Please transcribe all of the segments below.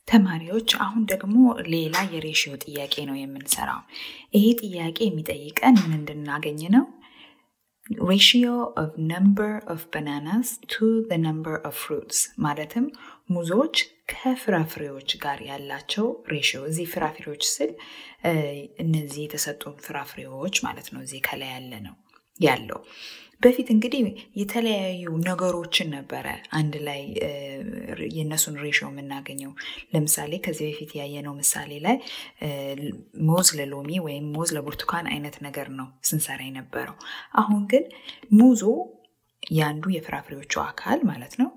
ተማሪዎች አሁን ደግሞ ሌላ የሬሽዮ ጥያቄ ነው የምንሰራው። ይሄ ጥያቄ የሚጠይቀን ምን እንድናገኝ ነው? ሬሽዮ ኦፍ ነምበር ኦፍ ባናናስ ቱ ዘ ነምበር ኦፍ ፍሩትስ ማለትም ሙዞች ከፍራፍሬዎች ጋር ያላቸው ሬሽዮ። እዚህ ፍራፍሬዎች ስል እነዚህ የተሰጡን ፍራፍሬዎች ማለት ነው። እዚህ ከላይ ያለ ነው ያለው በፊት እንግዲህ የተለያዩ ነገሮችን ነበረ አንድ ላይ የእነሱን ሬሽዮ የምናገኘው። ለምሳሌ ከዚህ በፊት ያየነው ምሳሌ ላይ ሙዝ ለሎሚ ወይም ሙዝ ለብርቱካን አይነት ነገር ነው ስንሰራ የነበረው። አሁን ግን ሙዙ የአንዱ የፍራፍሬዎቹ አካል ማለት ነው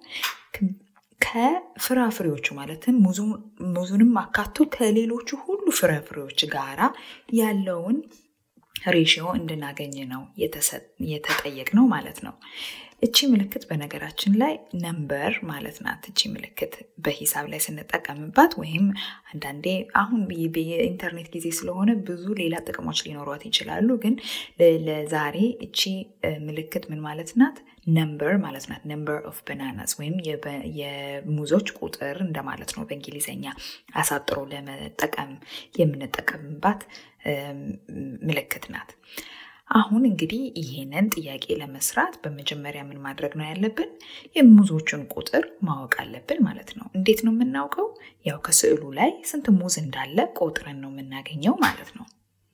ከፍራፍሬዎቹ ማለትም ሙዙንም አካቶ ከሌሎቹ ሁሉ ፍራፍሬዎች ጋራ ያለውን ሬሽዮ እንድናገኝ ነው የተጠየቅ ነው ማለት ነው። እቺ ምልክት በነገራችን ላይ ነምበር ማለት ናት። እቺ ምልክት በሂሳብ ላይ ስንጠቀምባት ወይም አንዳንዴ አሁን የኢንተርኔት ጊዜ ስለሆነ ብዙ ሌላ ጥቅሞች ሊኖሯት ይችላሉ። ግን ለዛሬ እቺ ምልክት ምን ማለት ናት? ነምበር ማለት ናት። ነምበር ኦፍ ባናናስ ወይም የሙዞች ቁጥር እንደማለት ነው በእንግሊዝኛ አሳጥሮ ለመጠቀም የምንጠቀምባት ምልክት ናት። አሁን እንግዲህ ይህንን ጥያቄ ለመስራት በመጀመሪያ ምን ማድረግ ነው ያለብን? የሙዞቹን ቁጥር ማወቅ አለብን ማለት ነው። እንዴት ነው የምናውቀው? ያው ከስዕሉ ላይ ስንት ሙዝ እንዳለ ቆጥረን ነው የምናገኘው ማለት ነው።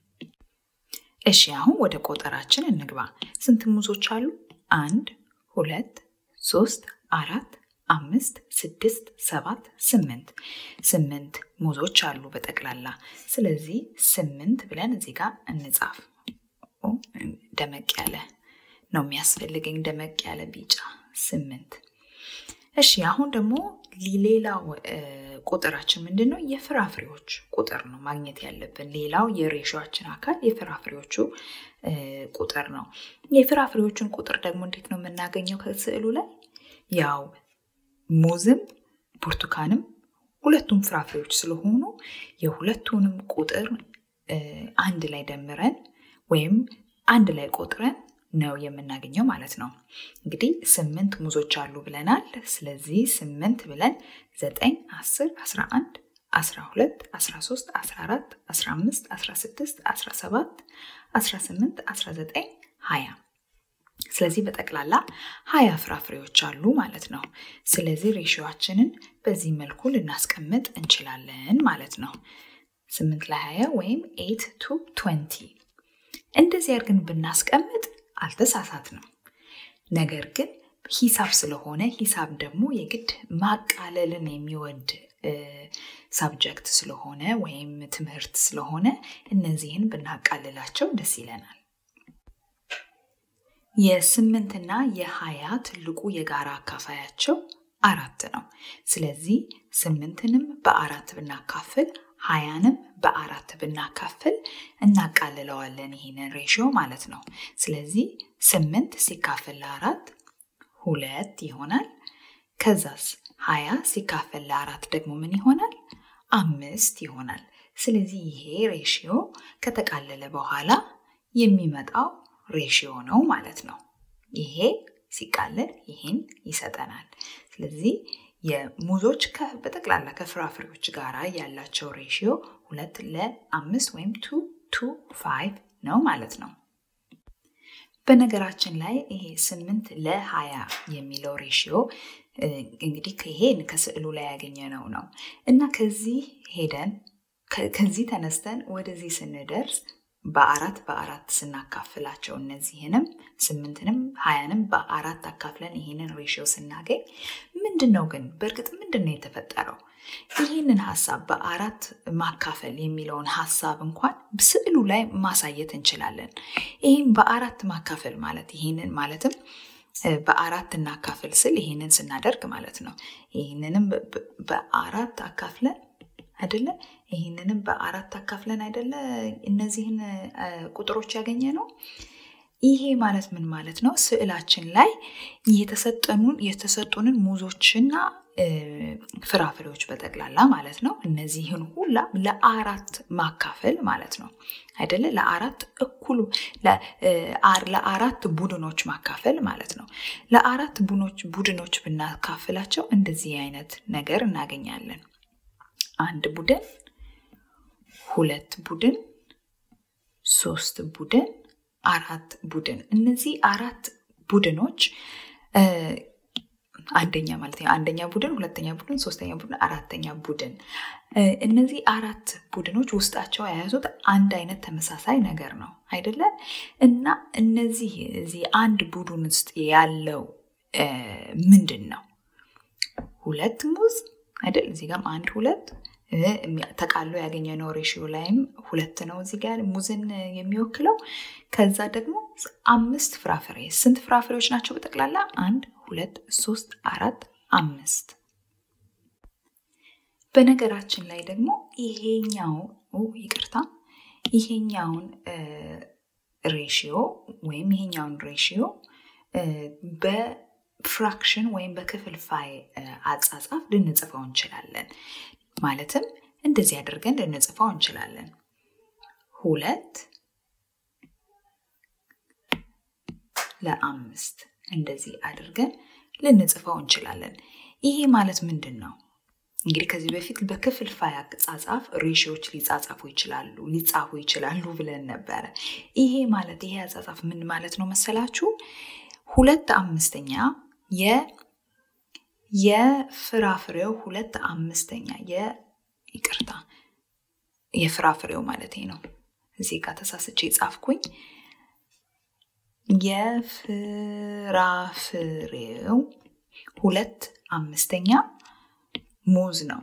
እሺ አሁን ወደ ቆጠራችን እንግባ። ስንት ሙዞች አሉ? አንድ፣ ሁለት፣ ሶስት፣ አራት፣ አምስት፣ ስድስት፣ ሰባት፣ ስምንት ስምንት ሙዞች አሉ በጠቅላላ። ስለዚህ ስምንት ብለን እዚህ ጋር እንጻፍ። ደመቅ ያለ ነው የሚያስፈልገኝ፣ ደመቅ ያለ ቢጫ ስምንት። እሺ አሁን ደግሞ ሌላው ቁጥራችን ምንድን ነው? የፍራፍሬዎች ቁጥር ነው ማግኘት ያለብን። ሌላው የሬሾችን አካል የፍራፍሬዎቹ ቁጥር ነው። የፍራፍሬዎቹን ቁጥር ደግሞ እንዴት ነው የምናገኘው? ከስዕሉ ላይ ያው ሙዝም ብርቱካንም ሁለቱም ፍራፍሬዎች ስለሆኑ የሁለቱንም ቁጥር አንድ ላይ ደምረን ወይም አንድ ላይ ቆጥረን ነው የምናገኘው ማለት ነው። እንግዲህ ስምንት ሙዞች አሉ ብለናል። ስለዚህ ስምንት ብለን ዘጠኝ፣ አስር፣ አስራ አንድ፣ አስራ ሁለት፣ አስራ ሶስት፣ አስራ አራት፣ አስራ አምስት፣ አስራ ስድስት፣ አስራ ሰባት፣ አስራ ስምንት፣ አስራ ዘጠኝ፣ ሀያ ስለዚህ በጠቅላላ ሀያ ፍራፍሬዎች አሉ ማለት ነው። ስለዚህ ሬሽዮችንን በዚህ መልኩ ልናስቀምጥ እንችላለን ማለት ነው። ስምንት ለሀያ ወይም ኤት ቱ ትወንቲ እንደዚህ አድርገን ብናስቀምጥ አልተሳሳት ነው። ነገር ግን ሂሳብ ስለሆነ ሂሳብ ደግሞ የግድ ማቃለልን የሚወድ ሳብጀክት ስለሆነ ወይም ትምህርት ስለሆነ እነዚህን ብናቃልላቸው ደስ ይለናል። የስምንትና የሀያ ትልቁ የጋራ አካፋያቸው አራት ነው። ስለዚህ ስምንትንም በአራት ብናካፍል ሀያንም በአራት ብናካፍል እናቃልለዋለን ይህንን ሬሽዮ ማለት ነው። ስለዚህ ስምንት ሲካፈል ለአራት ሁለት ይሆናል። ከዛስ ሀያ ሲካፈል ለአራት ደግሞ ምን ይሆናል? አምስት ይሆናል። ስለዚህ ይሄ ሬሽዮ ከተቃለለ በኋላ የሚመጣው ሬሽዮ ነው ማለት ነው። ይሄ ሲቃለል ይህን ይሰጠናል። ስለዚህ የሙዞች በጠቅላላ ከፍራፍሬዎች ጋር ያላቸው ሬሽዮ ሁለት ለአምስት ወይም ቱ ቱ ፋይቭ ነው ማለት ነው። በነገራችን ላይ ይሄ ስምንት ለሀያ የሚለው ሬሽዮ እንግዲህ ይሄን ከስዕሉ ላይ ያገኘነው ነው እና ከዚህ ሄደን ከዚህ ተነስተን ወደዚህ ስንደርስ በአራት በአራት ስናካፍላቸው እነዚህንም ስምንትንም ሀያንም በአራት አካፍለን ይህንን ሬሽዮ ስናገኝ ምንድን ነው ግን በእርግጥ ምንድን ነው የተፈጠረው? ይህንን ሀሳብ በአራት ማካፈል የሚለውን ሀሳብ እንኳን ስዕሉ ላይ ማሳየት እንችላለን። ይህም በአራት ማካፈል ማለት ይህንን ማለትም በአራት እናካፍል ስል ይህንን ስናደርግ ማለት ነው። ይህንንም በአራት አካፍለን አይደለ? ይህንንም በአራት አካፍለን አይደለ? እነዚህን ቁጥሮች ያገኘ ነው። ይሄ ማለት ምን ማለት ነው? ስዕላችን ላይ የተሰጠኑን የተሰጡንን ሙዞችና ፍራፍሬዎች በጠቅላላ ማለት ነው። እነዚህን ሁላ ለአራት ማካፈል ማለት ነው አይደለ? ለአራት እኩሉ ለአራት ቡድኖች ማካፈል ማለት ነው። ለአራት ቡድኖች ብናካፍላቸው እንደዚህ አይነት ነገር እናገኛለን። አንድ ቡድን፣ ሁለት ቡድን፣ ሶስት ቡድን፣ አራት ቡድን። እነዚህ አራት ቡድኖች አንደኛ ማለት ነው። አንደኛ ቡድን፣ ሁለተኛ ቡድን፣ ሶስተኛ ቡድን፣ አራተኛ ቡድን። እነዚህ አራት ቡድኖች ውስጣቸው የያዙት አንድ አይነት ተመሳሳይ ነገር ነው አይደለ? እና እነዚህ እዚህ አንድ ቡድን ውስጥ ያለው ምንድን ነው? ሁለት ሙዝ አይደል? እዚህ ጋርም አንድ ሁለት ተቃሎ ያገኘነው ሬሽዮ ላይም ሁለት ነው እዚህ ጋር ሙዝን የሚወክለው። ከዛ ደግሞ አምስት ፍራፍሬ። ስንት ፍራፍሬዎች ናቸው በጠቅላላ? አንድ ሁለት ሶስት አራት አምስት። በነገራችን ላይ ደግሞ ይሄኛው ይቅርታ፣ ይሄኛውን ሬሽዮ ወይም ይሄኛውን ሬሽዮ በፍራክሽን ወይም በክፍልፋይ አጻጻፍ ልንጽፈው እንችላለን። ማለትም እንደዚህ አድርገን ልንጽፈው እንችላለን። ሁለት ለአምስት እንደዚህ አድርገን ልንጽፈው እንችላለን። ይሄ ማለት ምንድን ነው? እንግዲህ ከዚህ በፊት በክፍልፋይ አጻጻፍ ሬሽዮች ሊጻጻፉ ይችላሉ ሊጻፉ ይችላሉ ብለን ነበረ። ይሄ ማለት ይሄ አጻጻፍ ምን ማለት ነው መሰላችሁ? ሁለት አምስተኛ የፍራፍሬው ሁለት አምስተኛ ይቅርታ የፍራፍሬው ማለት ነው። እዚህ ጋር ተሳስቼ ጻፍኩኝ። የፍራፍሬው ሁለት አምስተኛ ሙዝ ነው።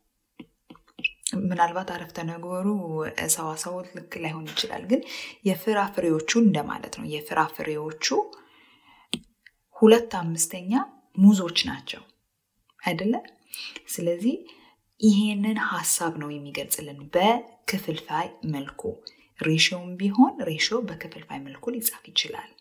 ምናልባት አረፍተ ነገሩ ሰዋሰው ልክ ላይሆን ይችላል፣ ግን የፍራፍሬዎቹ እንደማለት ነው። የፍራፍሬዎቹ ሁለት አምስተኛ ሙዞች ናቸው አይደለ? ስለዚህ ይሄንን ሀሳብ ነው የሚገልጽልን በክፍልፋይ መልኩ። ሬሽዮም ቢሆን ሬሽዮ በክፍልፋይ መልኩ ሊጻፍ ይችላል።